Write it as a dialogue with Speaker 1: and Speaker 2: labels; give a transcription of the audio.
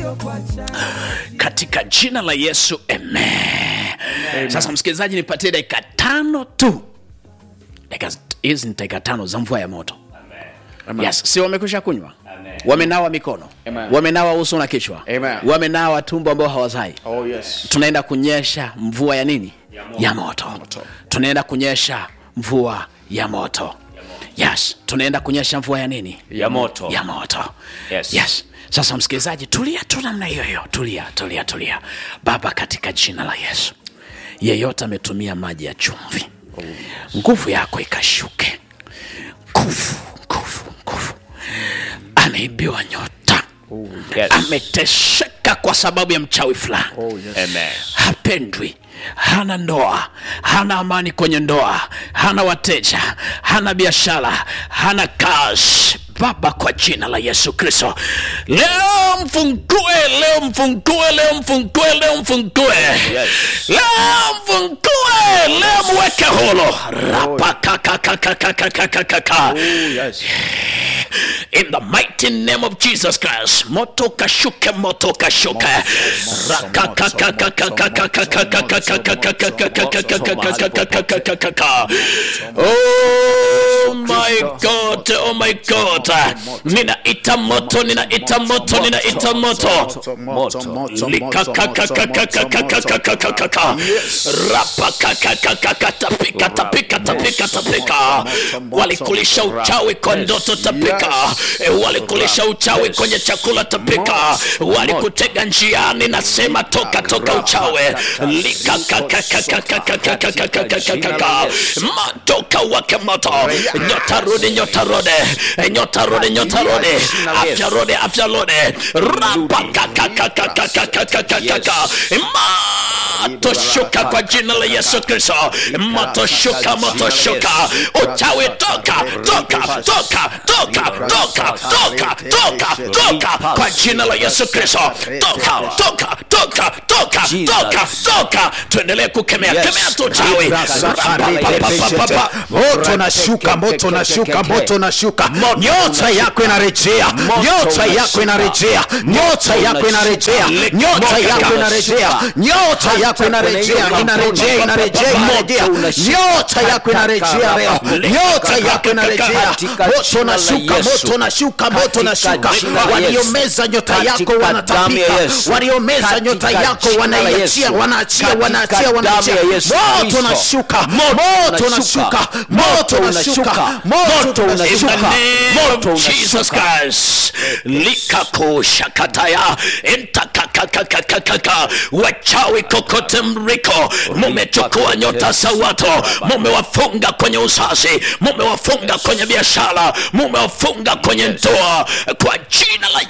Speaker 1: katika jina la yesu amen, sasa msikilizaji nipatie dakika tano tu Dakika- hizi ni dakika tano za mvua ya moto yes si wamekwisha kunywa wamenawa mikono
Speaker 2: Amen.
Speaker 1: wamenawa uso na kichwa
Speaker 2: Amen.
Speaker 1: wamenawa tumbo ambao hawazai
Speaker 2: Oh, yes.
Speaker 1: tunaenda kunyesha mvua ya nini ya moto, tunaenda kunyesha mvua ya moto yes tunaenda kunyesha mvua ya nini
Speaker 3: ya moto
Speaker 1: ya moto
Speaker 3: Yes.
Speaker 1: yes sasa msikilizaji tulia tu namna hiyo hiyo tulia tulia tulia baba katika jina la yesu yeyote ametumia maji ya chumvi nguvu yako ikashuke nguvu nguvu nguvu ameibiwa nyota
Speaker 3: Yes.
Speaker 1: ameteseka kwa sababu ya mchawi fulani
Speaker 3: Amen.
Speaker 1: hapendwi hana ndoa hana amani kwenye ndoa hana wateja hana biashara hana kazi baba kwa jina la yesu kristo leo mfungue leo mfungue leo mfungue leo mfungue
Speaker 3: Yes.
Speaker 1: leo mfungue leo mweke holo rapakakakakakakakaka
Speaker 2: yes.
Speaker 1: in the mighty name of jesus christ moto kashuke moto kashuke oh my god oh my god ninaita moto ninaita moto ninaita moto likakakakakakakakakakakaka rapakakakakaka tapika tapika tapika tapika walikulisha uchawi kwa ndoto tapika Eh, walikulisha uchawi kwenye chakula tapika walikutega njiani nasema toka toka uchawi likakakakakakakakakakakakaka matoka wake moto nyota rudi nyota rudi Eh, nyota rudi nyota rudi afya rudi afya rudi rapakakakakakakakakakaka moto shuka kwa jina la yesu kristo moto shuka moto shuka uchawi toka toka toka toka toka toka toka toka kwa jina la yesu kristo toka toka toka toka toka toka tuendelee kukemea kemea tu uchawi Rapapapapapa.
Speaker 4: moto nashuka moto nashuka moto nashuka nyota yako inarejea nyota yako inarejea nyota yako inarejea nyota yako inarejea nyota yako inarejea inarejea inarejea inarejea nyota yako inarejea leo nyota yako inarejea moto nashuka moto nashuka moto nashuka waliomeza nyota yako wanatapika waliomeza nyota yako wanaiachia wanaachia wanaachia wanaachia moto nashuka moto nashuka moto nashuka moto
Speaker 1: In the
Speaker 4: unashuka
Speaker 1: name of Jesus Christ. Likakushakataya entakakakakakaka wachawi kokote mriko mumechukua nyota za watu mumewafunga kwenye uzazi mumewafunga kwenye biashara mumewafunga kwenye ndoa kwa jina la